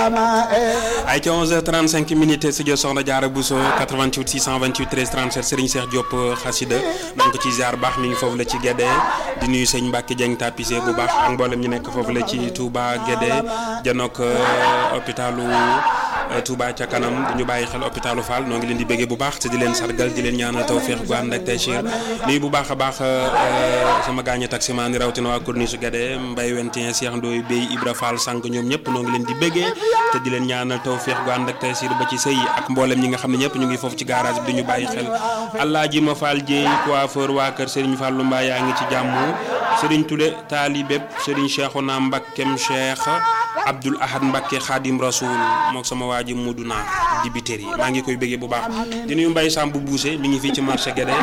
ay ca 11h35 minutes studio Soxna Diarra Bousso 88 628 13 37 Serigne Cheikh Diop xasida na nga ko ci ziar baax mi ngi foofu la ci Guédé di nuyu sëñ Mbacke Dieng tapissé bu baax ak mboolem ñu nekk foofu la ci Touba Guédé janook hôpitalu Touba ca kanam di ñu bàyyi xel hôpitalu Fall noo ngi leen di béggee bu baax te di leen sargal di leen ñaanal tawféex gu ànd ak taysiir nuyu bu baax a baax sama gaañe taximaan ni rawatina waa Corniche Guédé Mbaye Wentien Cheikh Ndoye Bey Ibra Fall sànq ñoom ñëpp noo ngi leen di béggee te di leen ñaanal tawféex gu ànd ak taysiir ba ci sëy ak mboolem ñi nga xam ne ñëpp ñu ngi foofu ci garage bi di ñu bàyyi xel Alaaji Ma Fall Dieye coiffeur waa kër Serigne Fallou Mbaye yaa ngi ci jàmm Serigne Touré taalibeb Serigne Cheikhouna Mbakkem Cheikh Abdoul Ahad Mbakke Khadim Rasoul mook sama waa ji Modou Naar dibiteri yi maa ngi koy bëggee bu baax di nuyu Mbaye Samb bu buuse mi ngi fii ci marché Guédé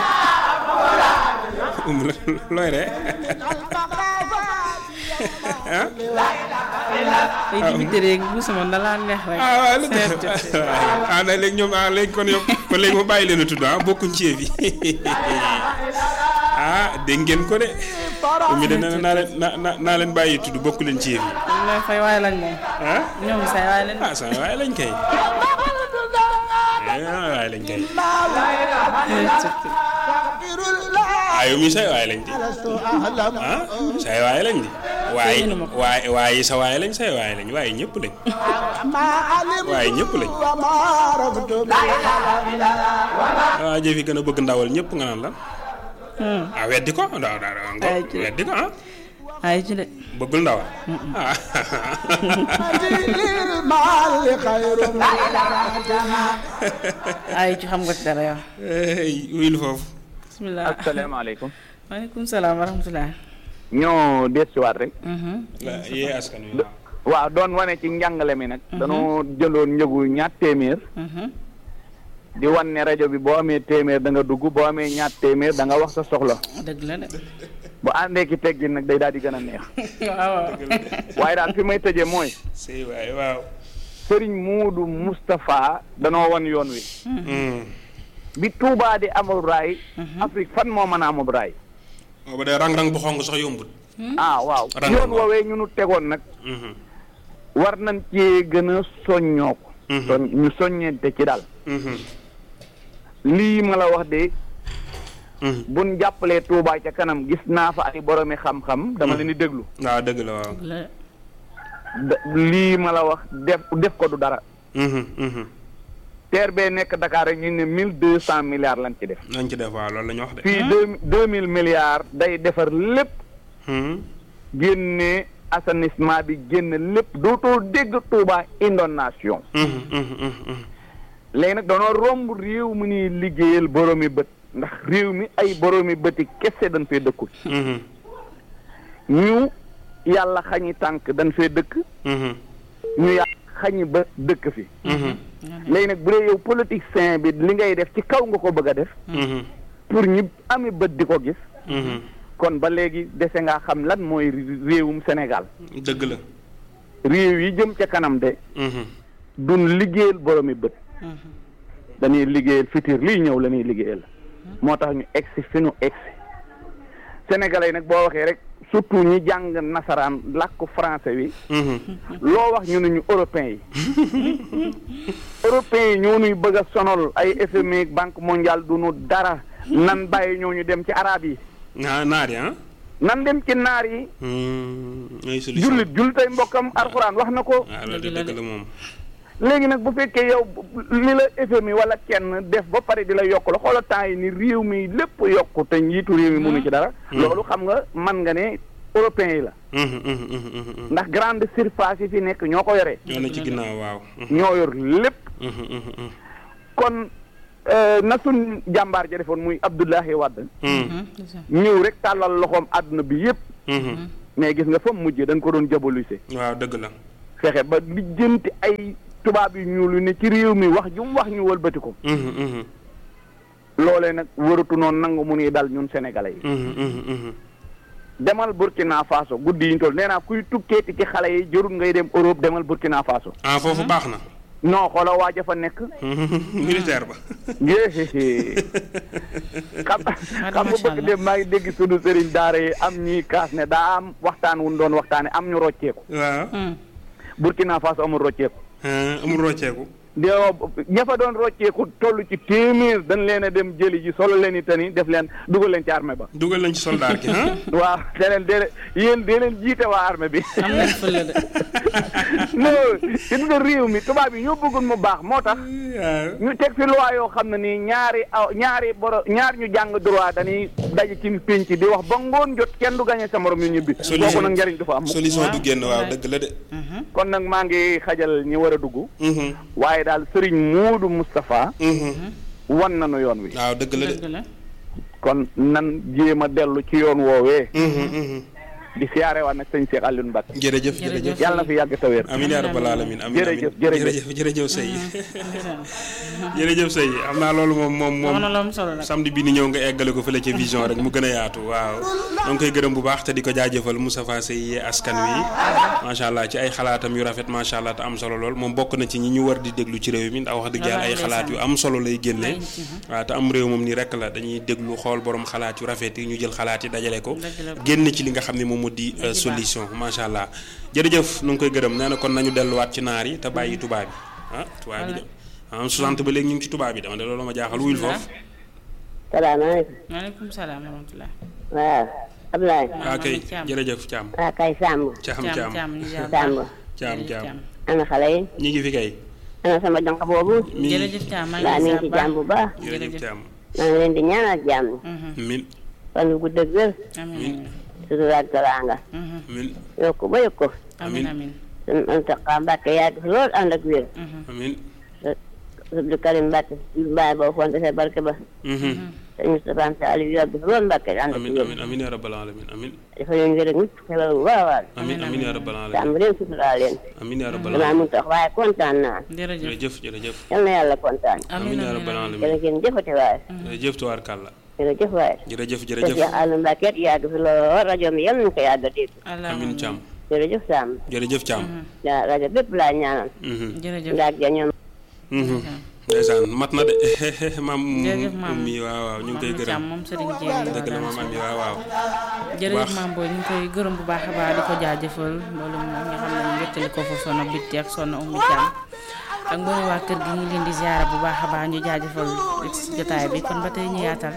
um looy re ay dibiteri yeeg buuse moom da laa neex rek. ah waaw lu tax ah léegi ñoom ah léegi kon yow kon léegi ma bàyyi leen a tudd ah bokkuñ ci yëf yi ah dégg ngeen ko de mi de nee na naa leen naa naa leen bàyyi tudd bokku leen ci yëf yi. ñoom ñooy fay waaye lañ moom. ah ñoom say waaye lañ. ah sa waaye lañ kay waaye lañ kay ayo mi say waaye lañ di ah say waaye lañ di waaye waaye waaye sa waaye lañ say waaye lañ waaye ñëpp lañ waaye ñëpp lañ waaw jëf yi gën a bëgg ndawal ñëpp nga naan lan ah weddi ko da da nga weddi ko ah ay ci de. bëggul ndawal ah ay ci xam nga ci dara yow. wuyul foofu bisimilah. asalaamaaleykum. maaleykum salaam wa rahmatulah. ñoo deesuwaat rek. yee askan wi waaw doon wane ci njàngale mi nag. danoo jëndoon njëgu ñaat téeméer. di wan ne rajo bi boo amee téeméer da nga dugg boo amee ñaat téeméer da nga wax sa soxla. dëgg la de. bu àndee ki teggin nag day daal di gën a neex. waaw. waaye daal fi may tëjee mooy. sëy waay waaw Serigne Muudu Moustapha danoo wan yoon wi. bi Touba di amul raay. Afrique fan moo mën a amul raay. booba de rang-rang bu xong sax yombut ah waaw Rang- yoon woowee ñu nu tegoon nag. war nañ cee gën a soññoo ko. soñ ñu soññente ci daal. lii ma la wax de buñ jàppalee Touba ca kanam gis naa fa ay boromi xam-xam dama leen di déglu. waaw dëgg la waaw dëgg la de. da- lii ma la wax def def ko du dara. TER bee nekk Dakar rek ñu ne mille deux cent milliards lañ ci def. nañ ci def waaw loolu la ñu wax de fii deux deux mille milliards day defar lépp Hmm. génne assainissement bi génn lépp dootoo dégg Touba inondation Mhm, mhm, mhm, mhm. léegi nag danoo romb réew mi ni liggéeyal boroomi bët ndax réew mi ay boroomi bëti kese dañ fee dëkkul Mhm, ñu yàlla xañi tànk dañ fee dëkk mhm, ñu yàlla xañi ba dëkk fi mhm, léegi nag bu dee yow politicien bi li ngay def ci kaw nga ko bëgg a def mhm, pour ñi ami bët di ko gis mhm. kon ba léegi dese nga xam lan mooy réewum Sénégal dëgg la réew yi jëm ca kanam de Mhm, duñ liggéeyal boroomi bët dañuy liggéeyal futur liy ñëw la ñuy liggéeyal moo tax ñu egsi fi ñu egsi sénégalais yi nag boo waxee rek surtout ñi jàng nasaraan làkku français wi mhm. loo wax ñu ne ñu européens yi européens yi ñoo ñuy bëgg a sonal ay FMI banque mondiale du ñu dara nan bàyyi ñoo ñu dem ci arab yi naa naar yi ah nan dem ci naar yi Hmm, ay solution jullit jullitay mbokkam alxuraan wax na ko waaw loolu de dëgg la moom léegi nag bu fekkee yow li la FMI wala kenn def ba pare di la yokk la xoola temps yi ni réew mi lépp yokku te njiitu réew mi mënu ci dara loolu xam nga man nga ne européens yi la Mhm, mhm, mhm, mhm, mhm. ndax grande surface yi fi nekk ñoo ko yore ñoo ne ci ginnaaw waaw Mhm, ñoo yor lépp mhm, mhm, mhm. kon euh, na suñ jàmbaar ja defoon muy Abdoulaye Wade Mhm, ñëw rek tàllal loxoom àdduna bi yépp mhm. mais gis nga fa mu mujjee dañ ko doon jabolise waaw dëgg la fexe ba lijjanti ay tubaab yu ñuul yu ne ci réew mi wax ju mu wax ñu wëlbati ko Mhm, mhm, loolee nag wëratu noonu nangu mu nuy dal ñun sénégalais yi mhm, mhm, mhm. demal Burkina Faso guddi yi ñu toll nee naa kuy tukkeeti ci xale yi jërul ngay dem Europe demal Burkina Faso ah foofu baax na non xoola waaja fa nekk militaire ba yéé xam xam nga bëgg dem maa ngi dégg sunu sëriñ daara yi am ñuy kaas ne daa am waxtaan wu ñu doon waxtaane am ñu rocceeku waaw Burkina Faso amul rocceeku ah amul rocceeku. di ña fa doon rocceeku toll ci téeméer dañ leen a dem jëli ji solo leen i tani def leen dugal leen ci armée ba. dugal nañ ci soldaar gi ah. waaw te leen de yéen de leen jiite waa armée bi. am nañ fële de. non gis nga réew mi tubaab yi ñoo bëggoon mu baax moo tax. ñu teg fi loi yoo xam ne nii ñaari aw ñaari boro ñaar ñu jàng droit dañuy daje ci pénc di wax ba ngoon jot kenn du gañe sa morom ñu ñibbi. kooku nag njariñ du fa am. solution du génn waaw dëgg la de. kon nag maa ngi xajal ñi war a dugg. waaye daal Serigne Moodu Moustapha. wan nañu yoon wi. waaw dëgg la de. dëgg la. kon nan jéem a dellu ci yoon woowee. di siyaare waat nag sëñ Cheikh Alioune Mbacke. jërëjëf jërëjëf. yàlla na fi yàgg ta wér. amiin yaa rabbal aalamiin amiin jërëjëf jërëjëf jërëjëf jërëjëf sëy jërëjëf sëy am naa loolu moom moom moom wax na lu am solo nag. samedi bi ni ñëw nga eggale ko fële ca vision rek mu gën a yaatu waaw ñoo ngi koy gërëm bu baax te di ko jaajëfal Moustapha Seye yee askan wi macha allah ci ay xalaatam yu rafet macha allah te am solo lool moom bokk na ci ñi ñu war di déglu ci réew mi ndax wax dëgg yàlla ay xalaat yu am solo lay génne waaw te am réew moom nii rek la dañuy déglu xool borom xalaat yu rafet yi ñu jël xalaat yi dajale ko génn ci li nga xam ne moom moo di solution macha allah jërëjëf nu ngi koy gërëm nee na kon nañu delluwaat ci naar yi te bàyyi tubaab bi ah tubaab bi de ah 60 ba léegi ñu ngi ci tubaab bi dama de loolu ma jaaxal wuyul foofu salaamaaleykum. maaleykum salaam wa rahmatulah. waaw Ablaye. waa kay jërëjëf Thiam waa kay Samb. Thiam Thiam Thiam Thiam ñu jaar Samb. Thiam Thiam ana xale yi. ñi ngi fi kay ana sama jonk boobu. mi jërëjëf Thiam maa waa ngi mi lay ngi ci ziar jàmm bu baax. jërëjëf Thiam maa ngi leen di ñaanal jàmm. min fan gu gudd ak wér. amiin sutura ak teraanga. min yokku ba yokku. amiin amiin sunu Muntaxa Mbàkke yàgg fi lool ànd ak wér. amin Abdou Karim Mbàkke mbaay boo fonte sa barke ba. sëñ Moustapha Saliou yàgg fi lool Mbàkke ànd ak amin wér. amin amin ya rabbal alamin amin dafa leen wér ak mucc xelal bu baax a baax. amin amin ya rabbal alamin jàmm leen sutura leen. amin ya rabbal damaa alamin mun tax waaye kontaan naa. jërëjëf jërëjëf jërëjëf yal na yàlla kontaan. amin ya rabbal alamin jërë ngeen jëfati waaye. jërëjëf tubaarkàlla jërëjëf waaye. jërëjëf te jërëjëf Cheikh Aliou Mbacke yàgg fi lool rajo mi yal nañu ko yàgg a dégg. amin Thiam jërëjëf Samb. jërëjëf Thiam waaw rajo bépp laa ñaanal. jërëjëf nga ak ja ñoom. ndeysaan mat na de maam jërëjëf maam mi waaw waaw ñu ngi koy Mamadou gërëm Thiam moom Serigne Dieng dëgg la maam am yi waaw waaw jërëjëf maam booy ñu ngi koy gërëm bu baax a baax di ko jaajëfal loolu moom nga xam ne ñu wéttali ko fa sonna bitti ak sonna umu Thiam ak mboolem waa kër gi ñu ngi leen di ziara bu baax a baax ñu jaajëfal ci jotaay bi kon ba tey ñu yaatal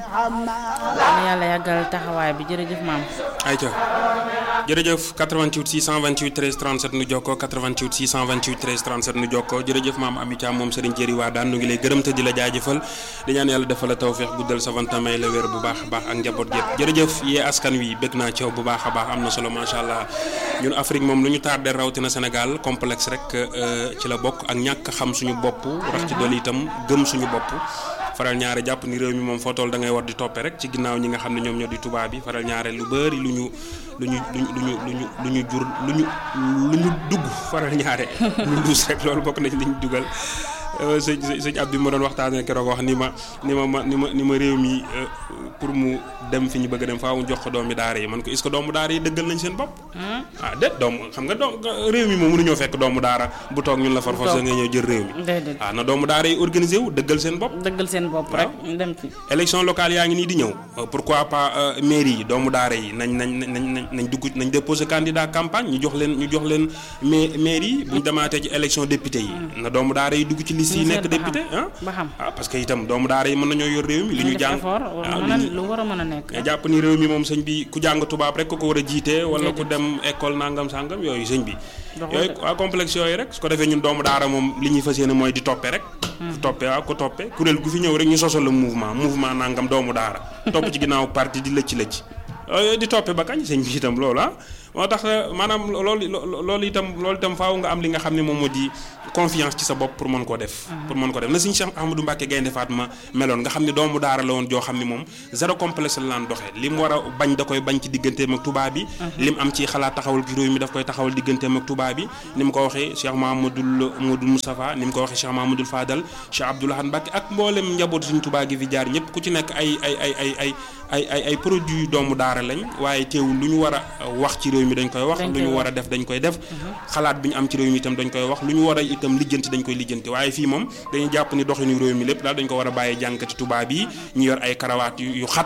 na yàlla yàggal taxawaay bi jërëjëf maam ayca jërëjëf 88 628 13 37 nu jokkoo 88 628 13 37 nu jokkoo jërëjëf maam Ami Thiam moom Serigne Jéri waa daan nu ngi lay gërëm te di la jaajëfal di ñaan yàlla defal la tawféex guddal sa vanta may la wér bu baax a baax ak njaboot gépp jërëjëf yee askan wi bëgg naa ci yow bu baax a baax am na solo macha allah ñun Afrique moom lu ñu tardé rawatina Sénégal complexe rek ci la bokk ak ñàkk xam suñu bopp rax ci dolli itam gëm suñu bopp faral ñaare jàpp ni réew mi moom foo toll da ngay war di toppe rek ci ginnaaw ñi nga xam ne ñoom ñoo di tubaab bi faral ñaare lu bëri lu ñu lu ñu lu ñu lu ñu lu ñu lu ñu jur lu ñu lu ñu dugg faral ñaare lu luus rek loolu bokk nañ li ñu dugal sëñ sëñ Abdou ma doon waxtaanee keroog wax ni ma ni ma ma ni ma ni ma réew mi pour mu dem fi ñu bëgg a dem faaw mu jox ko doomi daara yi man ko est-ce que doomu daara yi dëggal nañ seen bopp. ah déet doomu xam nga doom réew mi moom mënuñoo fekk doomu daara bu toog ñun la far forcé nga ñëw jël réew mi. déedéet ah na doomu daara yi organisé wu dëggal seen bopp. dëggal seen bopp rek ñu dem ci. élection locale yaa ngi nii di ñëw pourquoi pas mairie yi doomu daara yi nañ nañ nañ nañ dugg nañ déposé candidat campagne ñu jox leen ñu jox leen ma mairie yi bu ñu demaatee ci élection député yi. na doomu daara yi dugg ci liste yi nekk député ah. ba xam ah parce que itam doomu daara yi mën nañoo yor réew mi. li ñu jàng lu war a mën a nekk. nga jàpp ni réew mi moom sëñ bi ku jàng tubaab rek ko ko war a jiite wala ku dem école nangam sangam yooyu sëñ bi. yooyu waa complexe yooyu rek su ko defee ñun doomu daara moom li ñuy fas yéene mooy di toppe rek. ku toppe waaw ku toppe kuréel gu fi ñëw rek ñu sosal la mouvement mouvement nangam doomu daara. topp ci ginnaaw parti di lëcc lëcc. yooyu di toppe ba kañ sëñ bi itam loolu ah moo tax maanaam loolu loolu itam loolu itam faaw nga am li nga xam ne moom moo di confiance ci sa bopp pour mën koo def pour mën ko def na suñu Cheikh Ahmadou Mbacke Gaynde Fatma meloon nga xam ne doomu daara la woon joo xam ne moom zéro complexe la laan doxee li mu war a bañ da koy bañ ci digganteem ak tubaab bi li mu am ci xalaat taxawal ci réew mi daf koy taxawal digganteem ak tubaab bi ni mu ko waxee Cheikh Mahamadoul Modou Moustapha ni mu ko waxee Cheikh Mahamadoul Fadal Cheikh Abdoulahan Mbacke ak mboolem njaboot suñu tubaab gi fi jaar ñëpp ku ci nekk ay ay ay ay ay ay ay ay produits doomu daara lañ waaye teewul lu ñu war a wax ci réew mi dañ koy wax lu ñu war a def dañ koy def xalaat bi ñu am ci réew mi itam dañ koy wax lu ñu war a itam lijjanti dañ koy lijjanti waaye fii moom dañuy jàpp ni doxinu réew mi lépp daal dañ ko war a bàyyi jànkati tubaab yi ñu yor ay karawaat yu xat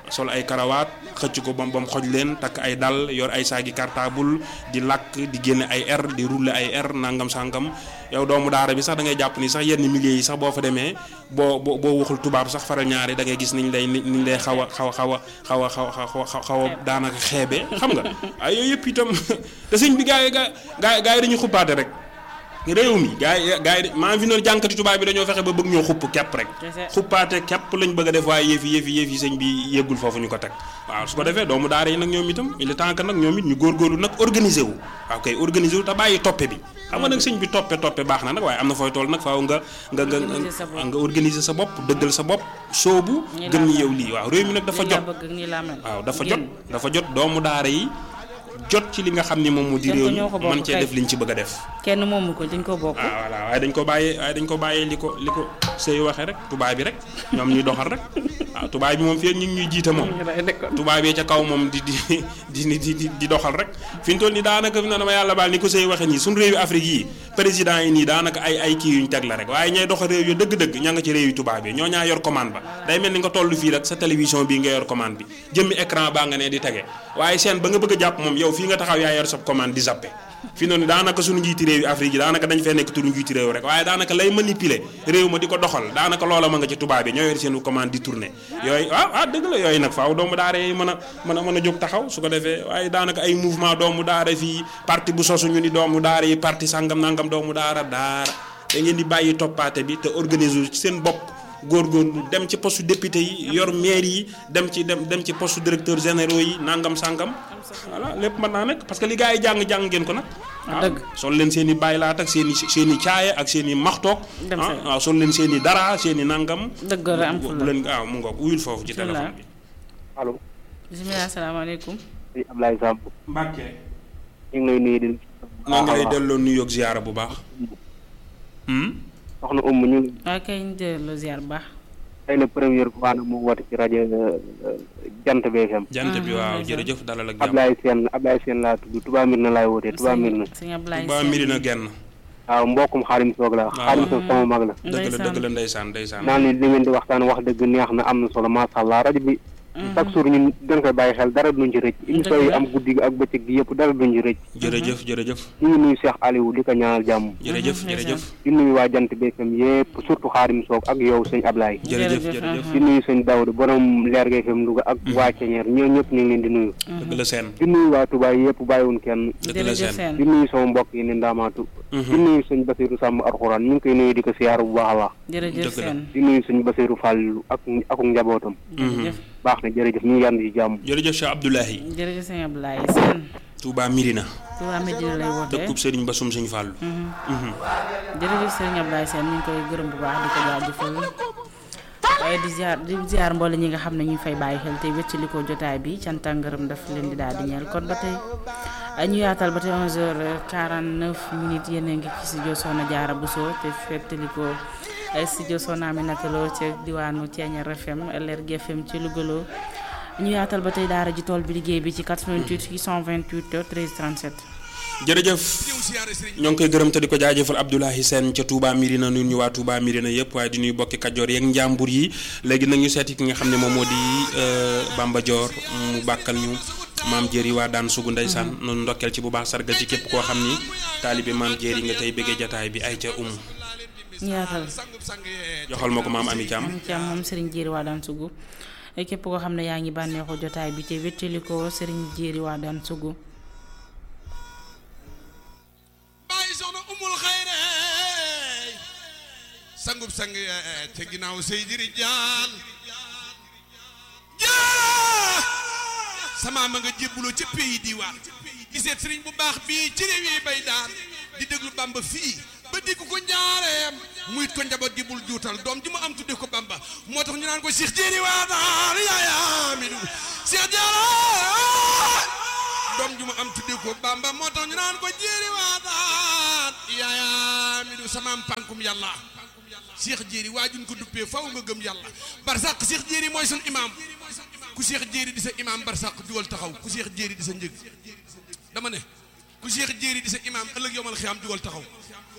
sol ay karawaat xëcc ko bam bam xoj leen takk ay dal yor ay saagi cartable di lakk di génne ay air di rouler ay air nangam sangam yow doomu daara bi sax da ngay jàpp ni sax yenn milieu yi sax boo fa demee boo boo boo waxul tubaab sax faral ñaari da ngay gis niñ lay niñ lay xaw a xaw a xaw a xaw a xaw a xaw a daanaka xeebe xam nga ay yooyu yëpp itam te sëñ bi gaa yi gaa gaa gaa yi dañuy xuppaate rek réew mi gaa yi gaa yi maa fi noonu jànkati tubaab bi dañoo fexe ba bëgg ñoo xupp kepp rek xuppaate kepp lañ bëgg a def waaye yëfi yëfi yëfi sëñ bi yéggul foofu ñu ko teg waaw su ko defee doomu daara yi nag ñoom itam il est temps que nag ñoom it ñu góorgóorlu nag organiser wu waaw kay organiser wu te bàyyi toppe bi xam nga nag sëñ bi toppe toppe baax na nag waaye am na fooy tool nag faaw nga nga nga nga organiser sa bopp dëggal sa bopp soobu gën ñi yow lii waaw réew mi nag dafa jot waaw dafa jot dafa jot doomu daara yi jot ci li nga xam ni moom mu di réew mi man cee def liñ ci bëgg a def kenn moomu ko dañ ko bokk waaw voilà waaye dañ ko bàyyee waaye dañ ko bàyyee li ko li ko sëy waxee rek tubaab bi rek ñoom ñuy doxal rek waaw tubaab bi moom fii ñu ngi ñuy jiite moom tubaab yi ca kaw moom di di di di di di doxal rek fi ñu toll nii daanaka fi na dama yàlla baal ni ko sëy waxee nii suñu réewi Afrique yi président yi nii daanaka ay ay kii yuñ teg la rek waaye ñay doxal réew yu dëgg-dëgg ña nga ci réew yu tubaab yi ñoo ñaa yor commande ba day mel ni nga toll fii rek sa télévision bii nga yor commande bi jëmmi écran baa nga ne di tege waaye seen ba nga bëgg a jàpp moom yow fii nga taxaw yaa yor sa commande di zappe fi noonu daanaka suñu njiiti réew yi Afrique yi daanaka dañ fee nekk turu njiiti réew rek waaye daanaka lay manipuler réew ma di ko doxal daanaka loola ma nga ci tubaab yi ñoo yor seen commande di tourner yooyu ah ah dëgg la yooyu nag faaw doomu daara yi mën a mën a mën a jóg taxaw su ko defee waaye daanaka ay mouvement doomu daara fii parti bu sosu ñu ni doomu daara yi parti sangam nangam doomu daara daara da ngeen di bàyyi toppaate bi te organiser ci seen bopp góorgóorlu dem ci poste député yi yor maire yi dem ci dem dem ci poste directeur généraux yi nangam sangam voilà lépp mën naa nekk parce que li gars yi jàng jàng ngeen ko nag. dëgg sol leen seen i bàyyilaat ak seen i seen i caaya ak seen i maxtoog. waaw sol leen seen i dara seen i nangam. dëgg la am bu leen waaw mu ngoog wuyul foofu ci téléphone bi. allo. bisimilah salaamaaleykum. sëñ Ablaye Samb. Mbacke. ñu ngi lay nuyu di. maa ngi lay delloo nuyoog ziyaara bu baax. soxna Oumou ñu. waaw kay ñu delloo ziar bu baax. tey la première fois nag mu woote ci rajo Jant BFM. jant bi waaw jërëjëf dalal ak jàmm. Ablaye Sène Ablaye Sène laa tudd Touba Mbir na laay wootee Touba Mbir na. sëñ Ablaye Touba Mbir na genn. waaw mbokkum xaarim soog la xaarim soog sama mag la. dëgg la dëgg la ndeysaan ndeysaan. naan ni li ngeen di waxtaan wax dëgg neex na am na solo macha allah rajo bi. chaque jour ñun dañ koy bàyyi xel dara duñ ci rëcc. émission yi am guddi gi ak bëccëg gi yëpp dara duñ ci rëcc. jërëjëf jërëjëf. ñu ngi nuyu Cheikh Aliou di ko ñaanal jàmm. jërëjëf jërëjëf. di nuyu waa jant BFM yëpp surtout xaarim soog ak yow sëñ Ablaye. jërëjëf jërëjëf. di nuyu sëñ Daouda borom leer gi FM Louga ak waa Ceñeer ñoo ñëpp ñu ngi leen di nuyu. dëgg la seen. di nuyu waa Touba yëpp bàyyiwun kenn. dëgg la seen. di nuyu sama mbokk yi ne ndaamaatu. di nuyu sëñ Basiru Sàmb Alxuraan ñu ngi koy nuyu di ko siyaar bu baax a baax. jërëjëf seen. di nuyu sëñ Basiru Fall ak ak njabootam. jërëjëf. baax na jërëjëf ñu ngi yànd ci jàmm. jërëjëf Cheikh Abdoulahi. jërëjëf sëñ Ablaye seen. Touba Mirina. Touba Medina lay wootee dëkkub Serigne Basum Sëñ Fàllu. jërëjëf sëñ Ablaye seen ñu ngi koy gërëm bu baax di ko jaajëfal waaye di ziar di ziar mboole ñi nga xam ne ñu fay bàyyi xel tey wéccali ko jotaay bi cant ak ngërëm daf leen di daal di ñeel kon ba tey ñu yaatal ba tey 11h49 minutes yéen a ngi ci studio Soxna Jaara Bousso te fettali ko studio Soxna Aminata Lo ca diwaanu Thiéniere FM LRG FM ci Louga Lo ñu yaatal ba tey daara ji tool bi liggéey bi ci 88 628 13 37. jërëjëf ñoo ngi koy gërëm te di ko jaajëfal Abdoulahi Sène ca Touba Mirina nuyu ñu waa Touba Mirina yëpp waaye di nuyu bokki Kajoor yeeg njàmbur yi léegi nag ñu seeti ki nga xam ne moom moo di Bamba Dior mu bàkkal ñu maam Jéeri waa daan sugu ndeysaan noonu ndokkeel ci bu baax sargal ci képp koo xam ni taalibe maam Jéeri nga tey bëggee jataay bi ay ca umu ñu yaatal joxal ma ko maam Ami Thiam Ami Thiam moom Serigne Jéeri waa daan sugu képp koo xam ne yaa ngi bànneexu jotaay bi te wéttali ko Serigne Jéeri waa daan sugu bàyyi soxna umul xayre sangub sang te ginnaaw sey jiri jaal jaa sama ma nga jébbuloo ca pays diwaan giseet sëriñ bu baax bii ci réew yi bay daan di déglu bamba fii ba dégg ko njaareem muyit ko njaboot gi bul juutal doom ji mu am tudde ko bamba moo tax ñu naan ko Cheikh Jéeri waa daal yaaya mi du Cheikh Jéeri doom ju mu am tudde ko bamba moo tax ñu naan ko jéeri waataat yaaya mi du samaam pànkum yàlla Cheikh jéeri waajuñ ko duppee faw nga gëm yàlla barsàq Cheikh jéeri mooy sun imaam ku Cheikh jéeri di sa imaam barsàq jugal taxaw ku Cheikh jéeri di sa njëg dama ne ku Cheikh jéeri di sa imaam ëllëg yomal xiyaam jugal taxaw